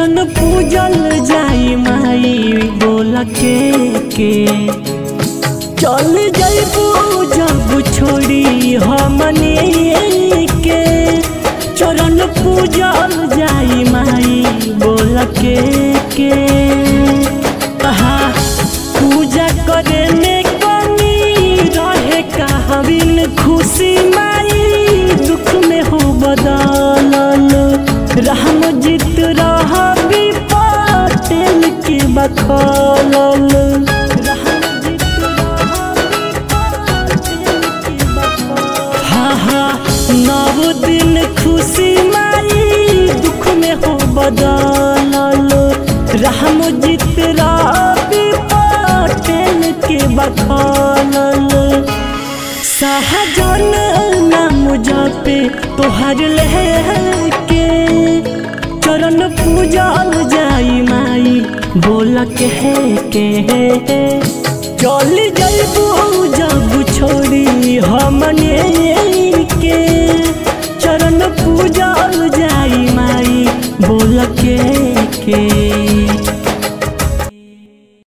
चरण पूजल जाई माई बोल के के चल जइबू जब छोड़ी हमने के चरण पूजल जाई माई बोल के के कहा पूजा करे में कमी रहे कहबिन खुशी माई दुख में हो बदलल रहम जित रह पटेल के बखलल हाँ हाँ नव दिन खुशी माई दुख में हो बदलल रहम जित रवि पटेल के बखलल सहजन नाम जपे तोहर लेके चरण पूजल जाई माई बोल के के चल जइबू जब छोड़ी हमने के चरण पूजल जाई माई बोल के के